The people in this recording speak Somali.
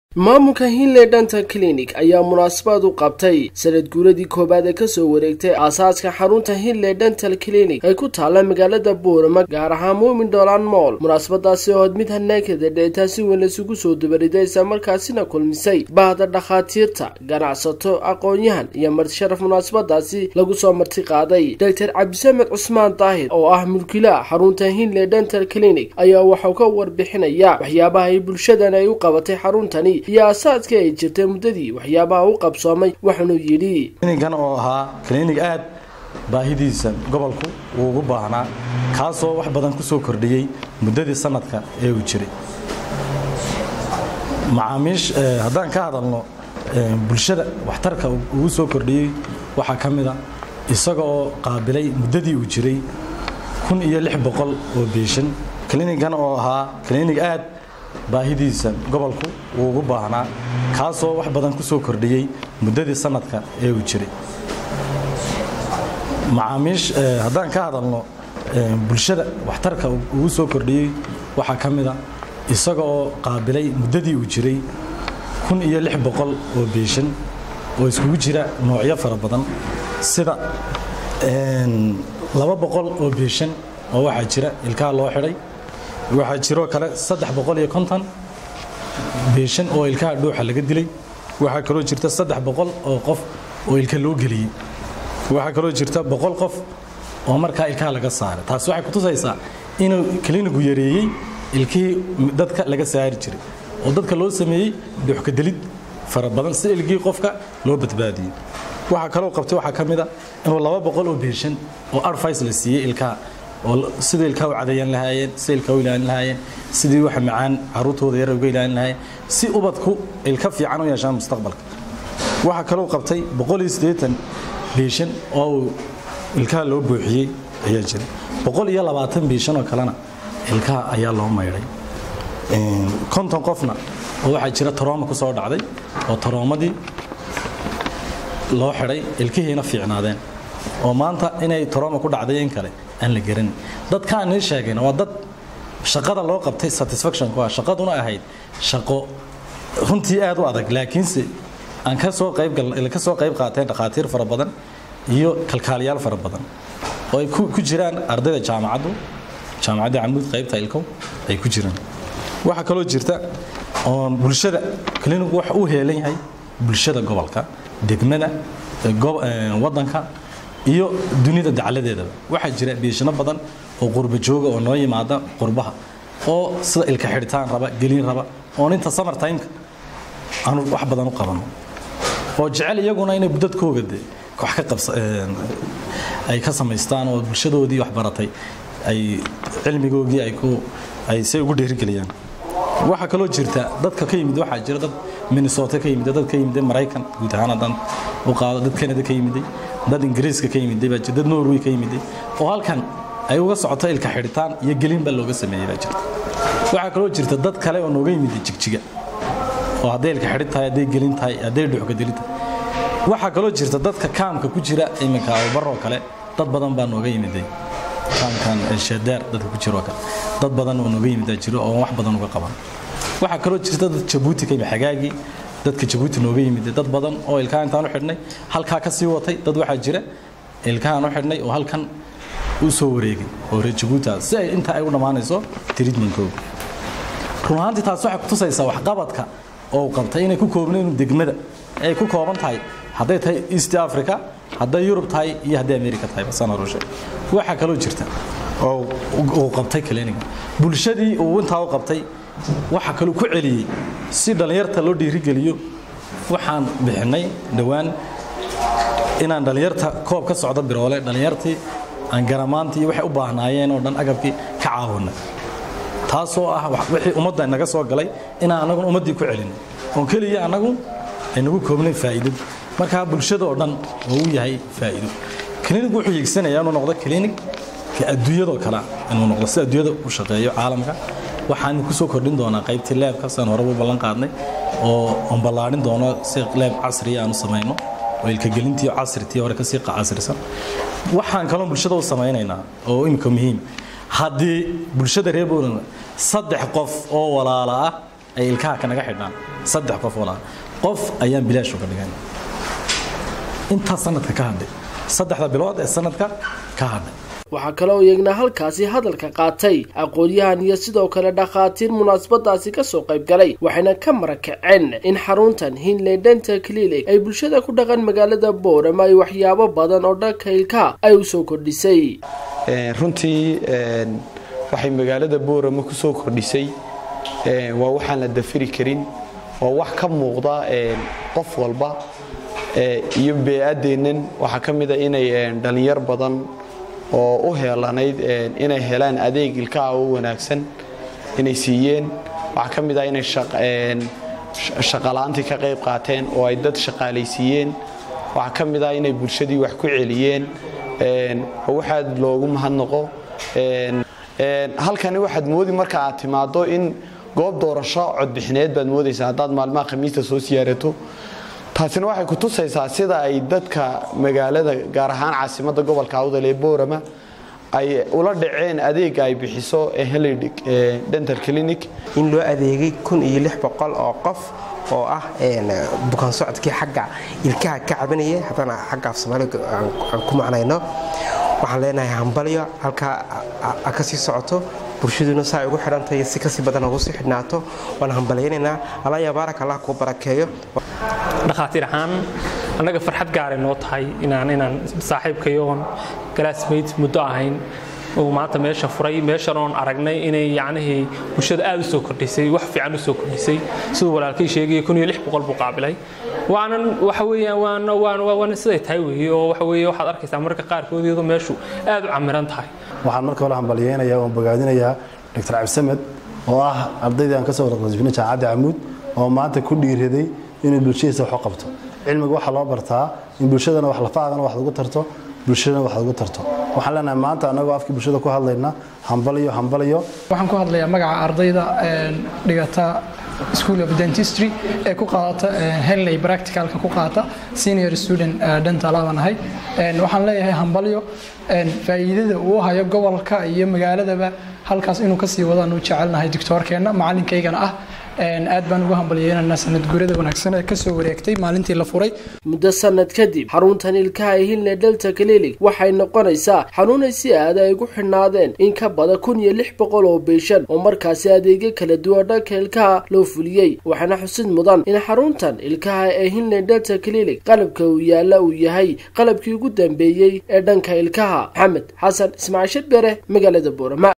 maamulka hinley dental clinic ayaa munaasabad u qabtay sanad guuradii koowaad ee kasoo wareegtay aasaaska xarunta hinley dental clinic ay ku taalla magaalada buurama gaar ahaan muumin dholaan mool munaasabadaasi oo mid hanaagada dheetaa si weyn laysugu soo dubaridey isla markaasina kulmisay bahda dhakhaatiirta ganacsato aqoon-yahan iyo martisharaf munaasabadaasi lagu soo marti qaaday doctor cabdisamed cusmaan daahir oo ah mulkilaha xarunta hinley dental clinic ayaa waxau ka warbixinaya waxyaabaha ay bulshadan ay u qabatay xaruntani iyo aasaaskii ay jirtay muddadii waxyaabaha u qabsoomay waxaanuu yidhi klinigan oo ahaa klinig aad baahidiisa gobolku uu ugu baahnaa kaasoo wax badan ku soo kordhiyey muddadii sanadka ee uu jiray macaamiish haddaan ka hadalno bulshada waxtarka ugu soo kordhiyey waxaa ka mid a isaga oo qaabilay muddadii uu jiray kun iyo lix boqol oo beeshan klinigan oo ahaa klinig aad baahidiisa gobolku uu ugu baahnaa kaasoo wax badan ku soo kordhiyey muddadii sanadka ee uu jiray macaamiish haddaan ka hadalno bulshada waxtarka ugu soo kordhiyey waxaa ka mid a isaga oo qaabilay muddadii uu jiray kun iyo lix boqol oo beeshan oo iskugu jira noocyo fara badan sida laba boqol oo beeshan oo waxaa jira ilkaha loo xidhay waxaa jiroo kale saddex boqol iyo konton beeshan oo ilkaha dhuuxa laga dilay waxaa kaloo jirta saddex boqol oo qof oo ilka loo geliyey waxaa kaloo jirta boqol qof oo markaa ilkaha laga saaray taasi waxay kutusaysaa inuu klinigu yareeyey ilkihii dadka laga saari jiray oo dadka loo sameeyey dhuuxkadelid fara badan si ilkihii qofka loo badbaadiyey waxaa kaloo qabtay waxaa ka mid a inuu laba boqol oo beeshan oo advice la siiyey ilkaha oo sidii ilkaa u cadayan lahaayeen sidii ilkaa u ilaalin lahaayeen sidii waxa macaan caruurtooda yar uga ilaalin lahaayeen si ubadku ilka fiican u yeeshaan mustaqbalka waxaa kaloo qabtay boqol iyo siddeetan beeshan oo uu ilkaha loo buuxiyey ayaa jira boqol iyo labaatan beeshan oo kalena ilkaha ayaa loo maydhay konton qofna oo waxaa jira tarooma ku soo dhacday oo taroomadii loo xidhay ilkihiina fiicnaadeen oo maanta inay tarooma ku dhacday in kale aan la garanin dadkaan nii sheegayna waa dad shaqada loo qabtay satisfaction ku ah shaqaduna ahayd shaqo runtii aad u adag laakiinse aan ka soo qayb ka soo qayb qaateen dhakhaatiir fara badan iyo kalkaaliyaal fara badan oo ay ku jiraan ardayda jaamacaddu jaamacadda camuud qaybta ilkow ay ku jiraan waxaa kaloo jirta oon bulshada klinigu waxa uu heelan yahay bulshada gobolka degmada waddanka iyo dunida dacladeedaba waxaa jira beeshano badan oo qurba jooga oo noo yimaada qurbaha oo sida ilka xidhitaan raba gelin raba oon inta summer timeka aanu wax badan u qabano oo jecel iyaguna inay dadkooga de wax ka qabsa ay ka samaystaan oo bulshadoodii wax baratay ay cilmigoogii ay ku ay si ugu dhiirigeliyaan waxaa kaloo jirta dadka ka yimid waxaa jira dad minnesota ka yimid dad ka yimid maraykan guud ahaan haddaan u qaado dad canada ka yimiday dad ingiriiska ka yimiday baa jira dad norway ka yimiday oo halkan ay uga socoto ilka xidhitaan iyo gelin baa looga sameeyey baa jirta waxaa kaloo jirta dad kale oo nooga yimiday jigjiga oo hadday ilka xidhin tahay hadday gelin tahay hadday dhuxka delin tahay waxaa kaloo jirta dadka kaamka ku jira iminka abubaroo kale dad badan baa nooga yimiday kaamkan sheedeer dadka ku jiroo kale dad badan oo nooga yimidaa jiro oo wax badan uga qaban waxaa kaloo jirta dad jabuuti ka yimid xagaagii dadka jabuuti nooga yimid dad badan oo ilkaha intaan u xidhnay halkaa ka sii watay dad waxaa jira ilkahaan u xidhnay oo halkan u soo wareegay oo reer jabuuti si ay intaa ay u dhammaanayso treatmentkooga run ahaantii taas waxay kutusaysaa waxqabadka oo uu qabtay inay ku koobnayn degmada ay ku kooban tahay hadday tahay east africa hadday yurub tahay iyo hadday america tahay basana rushe waxaa kaloo jirta oo uu qabtay kliniga bulshadii uu intaa u qabtay waxaa kaloo ku celiyey si dhallinyarta loo dhiirigeliyo waxaan bixinay dhowaan inaan dhallinyarta koob ka socdo biroole dhallinyartii aan garamaantii waxay u baahnaayeen oo dhan agabkii ka caawinay taasoo ah wixii ummadda naga soo galay inaan anaguna ummaddii ku celin oon keliya annagu aynagu koobnayn faa'iidadu markaa bulshada oo dhan oo u yahay faa'iido klinig wuxuu hiigsanayaa inuu noqdo klinig ka adduunyadoo kale inuu noqdo si adduunyada u shaqeeyo caalamka waxaan ku soo kordhin doonaa qaybtii leebka saan horeba u ballan qaadnay oo on ballaadhin doono si leeb casriya aan u samayno oo ilkagelintii casritii hore kasii casrisan waxaan kaloo bulshada u samaynaynaa oo imika muhiim haddii bulshada reer Poland saddex qof oo walaala ah ay ilkaha kanaga xidhaan saddex qof walaa qof ayaan bilaash uga dhigan intaa sanadka ka hadhay saddexda bilood ee sanadka ka hadhay waxaa kaloo iyagna halkaasi hadalka qaatay aqoon-yahan iyo sidoo kale dhakhaatiir munaasabadaasi kasoo qayb galay waxayna ka marakaceen in xaruntan hinley dental clinic ay bulshada ku dhaqan magaalada boorama ay waxyaabo badan oo dhanka ilkaha ay usoo kordhisay runtii waxay magaalada boorama ku soo kordhisay waa waxaan la dafiri karin oo wax ka muuqda qof walba iyo bee-adeennan waxaa ka mid a inay dhallinyar badan oo u heelanayd inay helaan adeeg ilkaha oo wanaagsan inay siiyeen waxaa ka mid ah inay shaqalaantii ka qayb qaateen oo ay dad shaqaalaysiiyeen waxaa ka mid ah inay bulshadii wax ku celiyeen oo waxaad loogu mahadnaqo halkani waxaad moodi marka aad timaado in goob doorasho codbixineed baad moodaysaa haddaad maalmaha khamiista soo siyaarato taasina waxay ku tusaysaa sida ay dadka magaalada gaar ahaan caasimadda gobolka awdal ee boorama ay ula dhaceen adeega ay bixiso heley dental clinic in loo adeegay kun iyo lix boqol oo qof oo ah bukaan socodkii xagga ilkaha ka cabanaya haddana xagga af soomaaliga aan ku macnayno waxaan leenahay hambalyo halkaa a ka sii socoto bulshaduna saa ay ugu xidhantahay si kasii badan ugu sii xidhnaato waan hambalyaynaynaa allah ya baarak allah kuu barakeeyo dhakhaatiir ahaan annaga farxad gaaray noo tahay inaan inaan saaxiibkayo oon galaasmayd muddo ahayn uu maanta meesha furay meeshan oon aragnay inay yacnihii bulshada aad u soo kordhisay wax fiican u soo kordhisay siduu walaalkay sheegaya kun iyo lix boqol buu qaabilay waanan waxa weeyaan waan waan waan siday tahay weeye oo waxa weeye waxaad arkaysaa marka qaarkood iyadoo meeshu aad u camiran tahay waxaan marka hore hambalyeynayaa oon bogaadinayaa doctor cabdisamed oo ah ardaydii aan ka soo warqasbinay jaamacadda camuud oo maanta ku dhiiraday inuu bulshadiisa wax u qabto cilmiga waxaa loo bartaa in bulshadana wax lafaagana wax lagu tarto bulshadana wax lagu tarto waxaan leenahay maanta annagoo afkii bulshada ku hadlayna hambaliyo hambaliyo waxaan ku hadlayaa magaca ardayda dhigata school of dentistry ee ku qaadata henley practicalka ku qaata senior student dental baan ahay waxaan leeyahay hambalyo faa'iidada uu hayo gobolka iyo magaaladaba halkaas inuu kasii wadaan u jecelnahay doctoorkeenna macalinkaygana ah aad baan ugu hambalyeynanaa sanad guurada wanaagsan ee kasoo wareegtay maalintii la furay muddo sanad kadib xaruntan ilkaha ee hinle delta clinic waxay noqonaysaa xanuunay si aada ay ugu xidhnaadeen in ka badan kun iyo lix boqol oo beeshan oo markaasi adeegyo kala duwan dhanka ilkaha loo fuliyey waxaana xusid mudan in xaruntan ilkaha ee hinle delta clinic qalabka uu yaalla uu yahay qalabkii ugu dambeeyey ee dhanka ilkaha maxamed xasan ismaaciil shadbere magaalada boorama